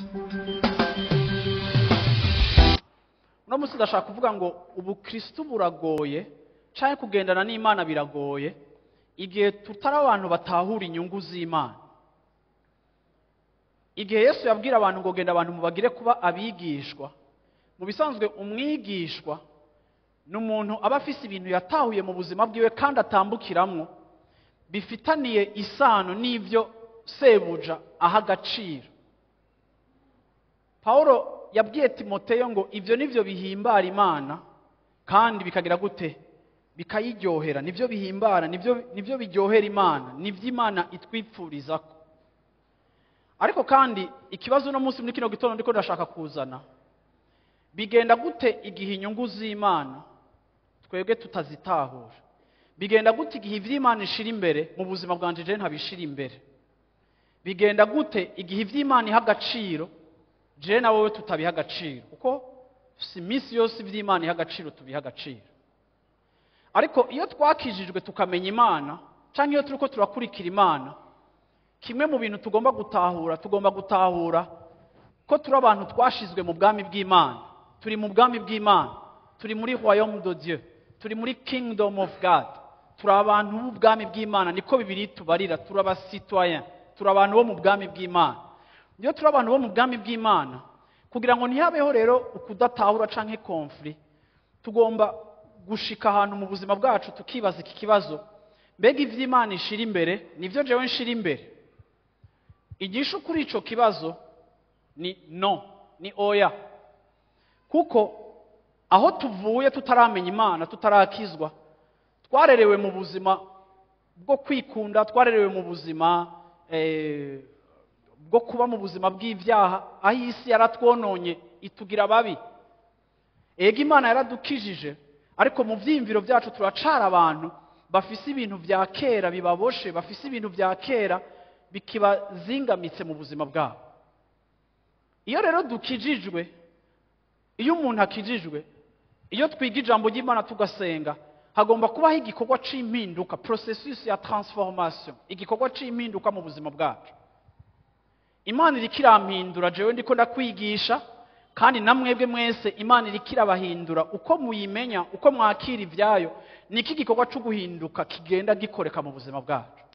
uno munsi ndashaka kuvuga ngo ubukristu buragoye cyangwa kugendana n'imana biragoye igihe tutari abantu batahura inyungu z'imana igihe yesu yabwira abantu ngo genda abantu mubagire kuba abigishwa mu bisanzwe umwigishwa ni umuntu aba afise ibintu yatahuye mu buzima bwiwe kandi atambukiramwo bifitaniye isano n'ibyo sebuja aha agaciro pawulo yabwiye timoteyo ngo ibyo nibyo bihimbara imana kandi bikagira gute bikayiryohera nibyo bihimbara nibyo nibyo biryohera imana nibyo imana itwipfuriza ko ariko kandi ikibazo uno munsi muri kino gitondo ndiko ndashaka kuzana bigenda gute igihe inyungu z'imana twebwe tutazitahura bigenda gute igihe iby'imana ishira imbere mu buzima bwanjye jewe ntabishira imbere bigenda gute igihe iby'imana iha agaciro jewe na wowe tutabiha agaciro kuko si iminsi yose iby'imana iha agaciro tubiha agaciro ariko iyo twakijijwe tukamenya imana cyangwa iyo turi ko turakurikira imana kimwe mu bintu tugomba gutahura tugomba gutahura ko turi abantu twashizwe mu bwami bw'imana turi mu bwami bw'imana turi muri royaume de dieu turi muri kingdom of god turi abantu b'ubwami bw'imana niko bibiri tubarira turi abasitoyen turi abantu bo mu bwami bw'imana iyo turi abantu bo mu bwami bw'imana kugira ngo ntihabeho rero ukudatahura canke konfli tugomba gushika ahantu mu buzima bwacu tukibaza iki kibazo mbega ivy'imana ishira imbere nivyo jewe nshira imbere igisho kuri ico kibazo ni no ni oya kuko aho tuvuye tutaramenya imana tutarakizwa twarerewe mu buzima bwo kwikunda twarerewe mu buzima eh, bwo kuba mu buzima bw'ibyaha aho isi yaratwononye itugira babi ega imana yaradukijije ariko mu byiyumviro byacu turacara abantu bafise ibintu bya kera bibaboshe bafise ibintu bya kera bikibazingamitse mu buzima bwabo iyo rero dukijijwe iyo umuntu akijijwe iyo twiga ijambo ry'imana tugasenga hagomba kubaho igikorwa cy'impinduka processus ya transformation igikorwa cy'impinduka mu buzima bwacu imana iriko irampindura jewe ndiko ndakwigisha kandi na mwebwe mwese imana iriko irabahindura uko muyimenya uko mwakira ibyayo niko igikorwa cyo guhinduka kigenda gikoreka mu buzima bwacu